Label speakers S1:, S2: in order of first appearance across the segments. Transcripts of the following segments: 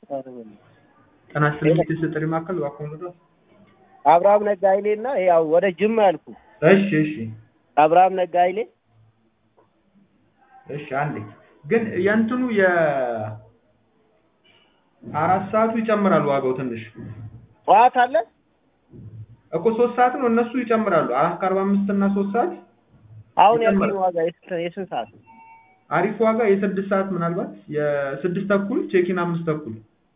S1: ጤና ይስጥልኝ የቤተሰብ ጥሪ ማዕከል እባክዎ ልርዳዎት?
S2: አብርሃም ነጋ ኃይሌ እና ያው ወደ ጅማ ያልኩ
S1: እሺ እሺ
S2: አብርሃም ነጋ ኃይሌ
S1: እሺ አንዴ ግን የእንትኑ የአራት ሰዓቱ ይጨምራል ዋጋው ትንሽ
S2: ጠዋት አለ
S1: እኮ ሶስት ሰዓት ነው እነሱ ይጨምራሉ አራት ከአርባ አምስት እና ሶስት ሰዓት
S2: አሁን
S1: ይጨምራል።
S2: ያልኩኝ ዋጋ የስንት የስንት ሰዓት ነው?
S1: አሪፍ ዋጋ የስድስት ሰዓት ምናልባት የስድስት ተኩል ቼኪን አምስት ተኩል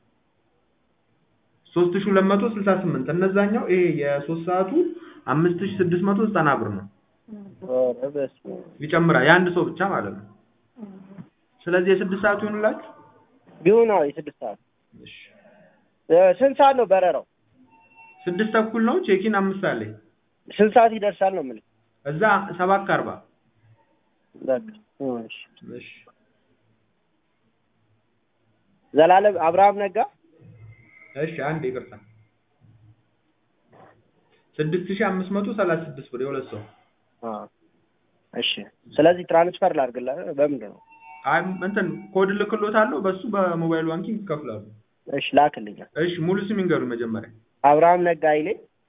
S1: ሶስት ሺህ ሁለት መቶ ስልሳ ስምንት እነዛኛው ይሄ የሶስት ሰዓቱ አምስት ሺህ ስድስት መቶ ዘጠና ብር ነው
S2: ኧረ በስመ አብ።
S1: ይጨምራል የአንድ ሰው ብቻ ማለት ነው ስለዚህ የስድስት ሰዓቱ ይሆንላችሁ
S2: ቢሆን አዎ የስድስት ሰዓት
S1: እሺ
S2: እ ስንት ሰዓት ነው በረራው?
S1: ስድስት ተኩል ነው ቼኪን አምስት ሰዓት ላይ
S2: ስንት ሰዓት ይደርሳል ነው የምልህ?
S1: እዛ ሰባት ከአርባ
S2: በቃ እሺ።
S1: እሺ
S2: ዘላለም አብርሃም ነጋ
S1: እሺ አንድ ይቅርታ ስድስት ሺህ አምስት መቶ ሰላሳ ስድስት ብር የሁለት ሰው
S2: አ እሺ። ስለዚህ ትራንስፈር ላድርግልህ በምንድን ነው?
S1: አይ እንትን ኮድ ልክሎታለሁ በሱ በሞባይል ባንኪንግ ይከፍላሉ
S2: እሺ ላክልኝ።
S1: እሺ ሙሉ ስም ይንገሩ መጀመሪያ
S2: አብርሃም ነጋ ኃይሌ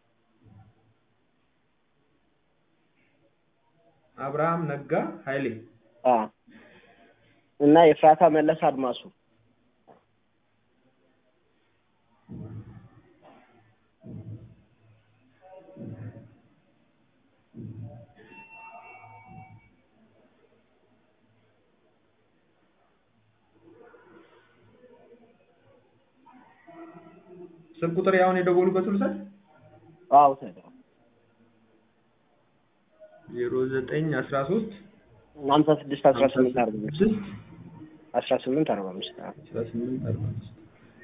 S1: አብርሃም ነጋ ኃይሌ
S2: አ እና የፍራታ መለስ አድማሱ
S1: ስልክ ቁጥር ያሁን የደወሉበት ልውሰድ
S2: አዎ ሰደው
S1: ዜሮ ዘጠኝ አስራ ሶስት
S2: ሀምሳ ስድስት አስራ ስምንት አርባ አምስት
S1: ስድስት
S2: አስራ ስምንት አርባ አምስት አዎ።
S1: አስራ ስምንት አርባ አምስት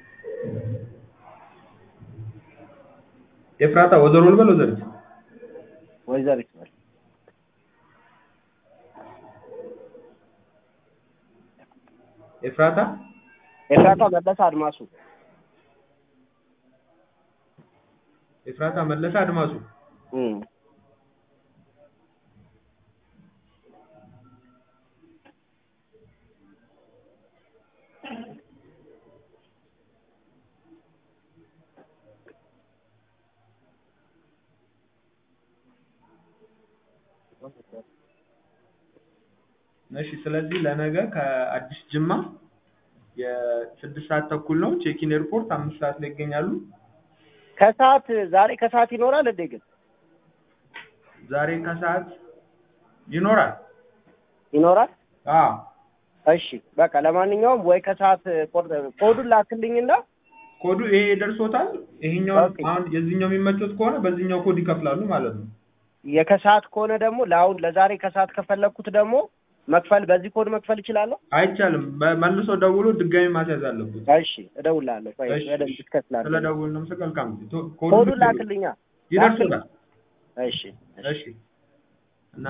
S1: ኤፍራታ ወዘሮ ልበል ወዘሪት
S2: ወይዘሪት በል
S1: ኤፍራታ
S2: ኤፍራታ መለስ አድማሱ
S1: ኤፍራታ መለሰ አድማሱ
S2: እም
S1: እሺ ስለዚህ ለነገ ከአዲስ ጅማ የስድስት ሰዓት ተኩል ነው ቼኪን ኤርፖርት አምስት ሰዓት ላይ ይገኛሉ
S2: ከሰዓት ዛሬ ከሰዓት ይኖራል እንዴ ግን
S1: ዛሬ ከሰዓት ይኖራል
S2: ይኖራል
S1: አዎ
S2: እሺ በቃ ለማንኛውም ወይ ከሰዓት ቆርጥ ኮዱን ላክልኝና
S1: ኮዱ ይሄ ደርሶታል ይሄኛው
S2: ኦኬ።
S1: አሁን የዚህኛው የሚመቾት ከሆነ በዚህኛው ኮድ ይከፍላሉ ማለት ነው
S2: የከሰዓት ከሆነ ደግሞ ለአሁን ለዛሬ ከሰዓት ከፈለኩት ደግሞ መክፈል በዚህ ኮድ መክፈል እችላለሁ
S1: አይቻልም በ- መልሶ ደውሎ ድጋሚ ማስያዝ አለበት
S2: እሺ እደውልልሃለሁ ቆይ
S1: እሺ፣
S2: በደንብ
S1: እሺ።
S2: ትከፍላለህ
S1: ስለ ደውል ነው መልካም ጊዜ ቶ-
S2: ኮዱን
S1: ልክ
S2: ላክልኛ
S1: ይደርሶታል
S2: እሺ
S1: እሺ